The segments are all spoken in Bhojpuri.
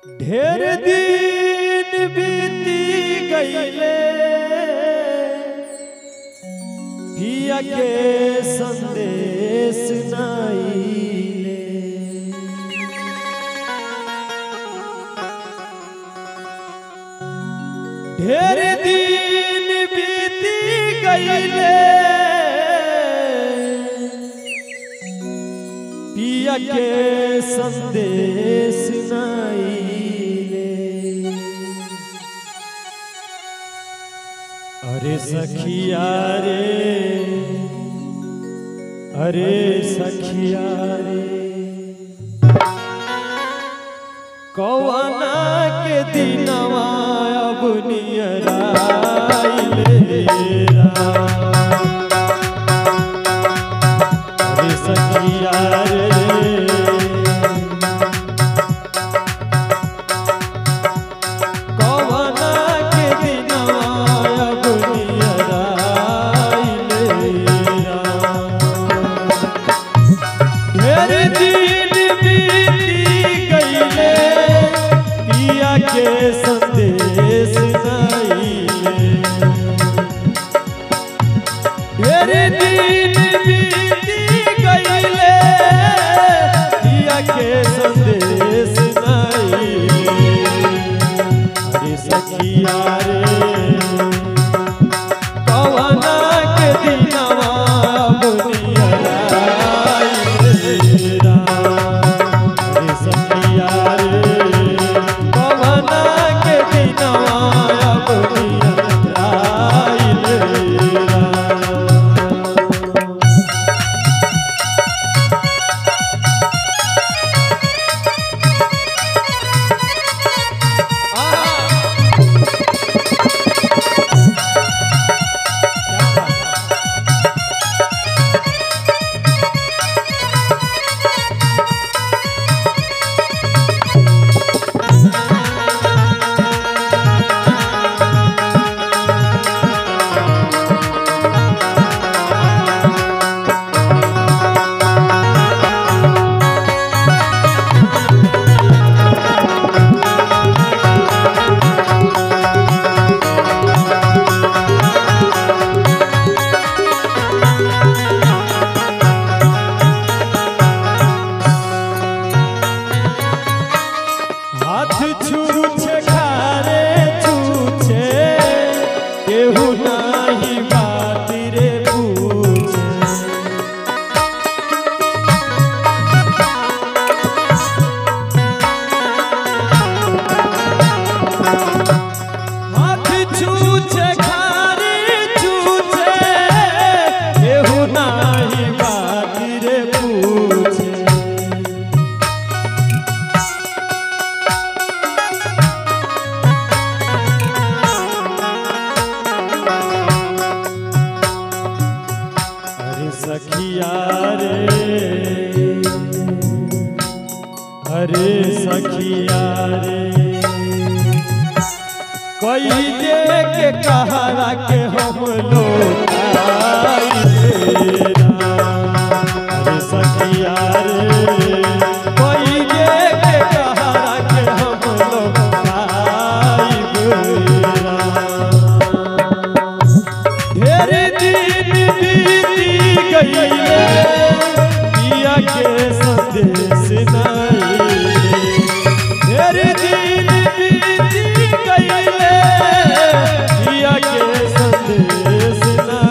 ढेर दिन बीती गईले पिया के संदेश नाईले ढेर दिन बीती गईले पिया के संदेश नाईले अरे सखिया रे अरे सखिया रे कौना के दिनवा अब नियराइले अरे सखिया रे कौना के दिनवा अब नियराइले ढेर दिन बीती गईले पिया के संदेश नाईले ढेर दिन बीती गईले पिया के संदेश नाईले अरे सखिया रे कवना के दिनवा बुनिया रा अरे सखिया रे कवना के दिनवा बुनिया रा हाथ छूछे खारे छूछे केहू नाही बात रे पूछे हाथ छूछे खारे छूछे केहू नाही बात रे पूछे अरे सखिया रे अरे सखिया रे कोई दे के कहारा के हम लोग अरे सखिया रे कोई दे के कहारा के हम लोग ढेर दिन बीती गईले पिया के संदेश नाईले ढेर दिन बीती गईले पिया के संदेश नाईले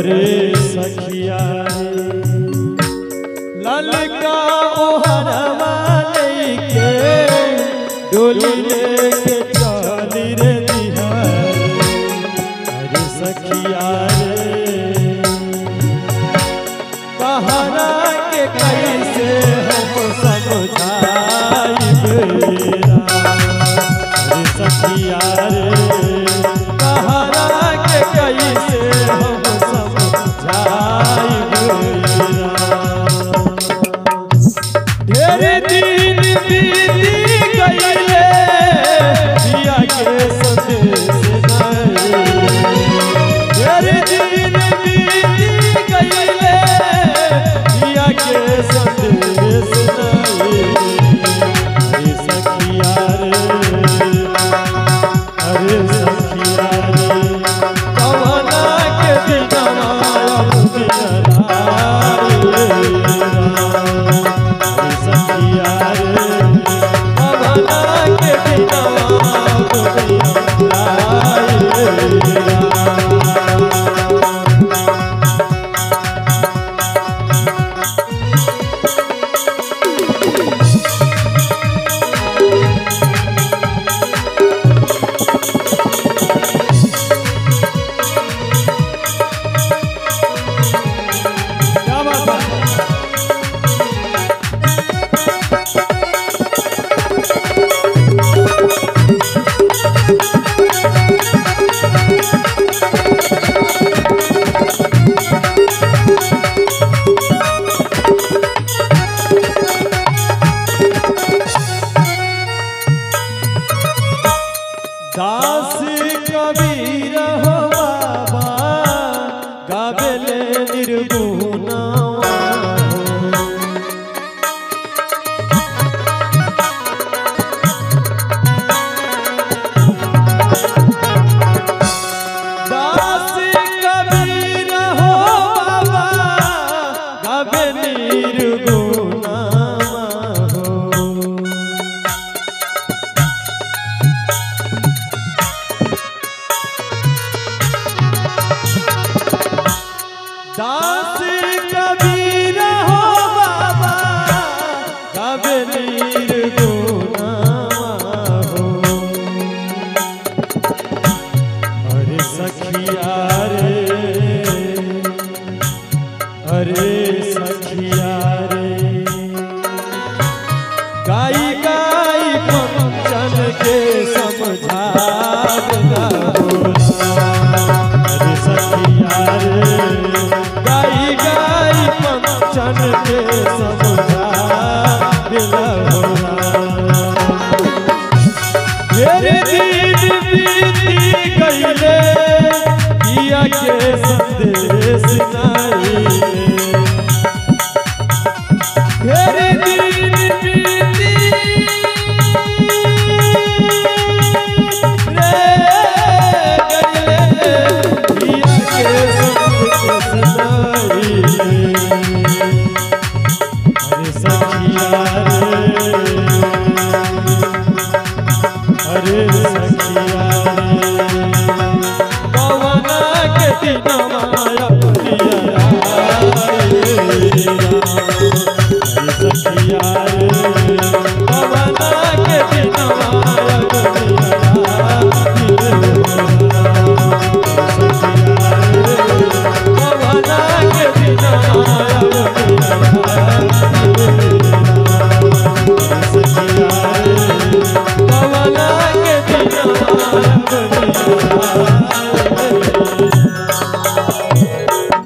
अरे सखिया रे ललका ओहरवा लेके डोली लेके चली रे दिहार अरे सखिया रे कहरा के कैसे हम समझाइब अरे सखिया रे कहरा के कैसे हम समझाइब ढेर दिन बीती गईले दिया के संदेश नहीं ढेर दिन बीती गईले दिया के संदेश नहीं अरे सखिया रे अरे सखिया रे कवना के दिनवा अब अरे सखिया रे कवना के दिनवा अब क्या बात है दास कबीर हो बाबा गावेले निर्गुणावा दास कबीर हो बाबा गावे निर्गुणावा हो दास कबीर हो बाबा कब निर्गुणावा हो अरे सखिया रे अरे सखिया रे गाई गाई पंचन के समझावना होला अरे सखिया रे गाई गाई पंचन के समझा दिला होला मेरे दिन बीती गईले किया के संदेश नहीं मेरे दिन बीती रे गईले किया के संदेश नहीं अरे सखिया रे अरे सखिया रे पवना के दिनवा